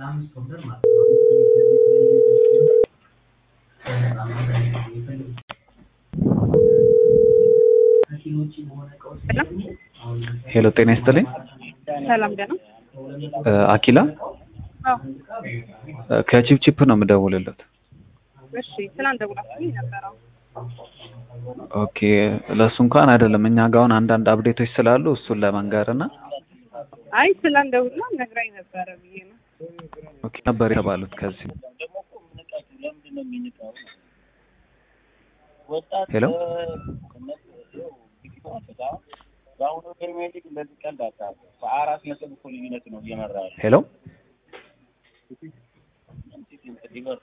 ሄሎ ጤና ይስጥልኝ። ሰላም ደህና አኪላ አዎ ከቺፕቺፕ ነው የምደውልለት። እሺ ትናንት ደውላችሁልኝ ነበረ ኦኬ ለእሱ እንኳን አይደለም እኛ ጋር አሁን አንዳንድ አፕዴቶች ስላሉ እሱን ለመንገር እና አይ ትናንት ደውላ ነግራኝ ነበረ ብዬ ነው ኦኬ ነበር የተባሉት ከዚህ ሄሎ በአሁኑ ፕሪሚየር ሊግ እንደዚህ ቀልድ አታውቅም። በአራት ነጥብ እኮ ልዩነት ነው እየመራ ያለው ሄሎ ሊቨርፑል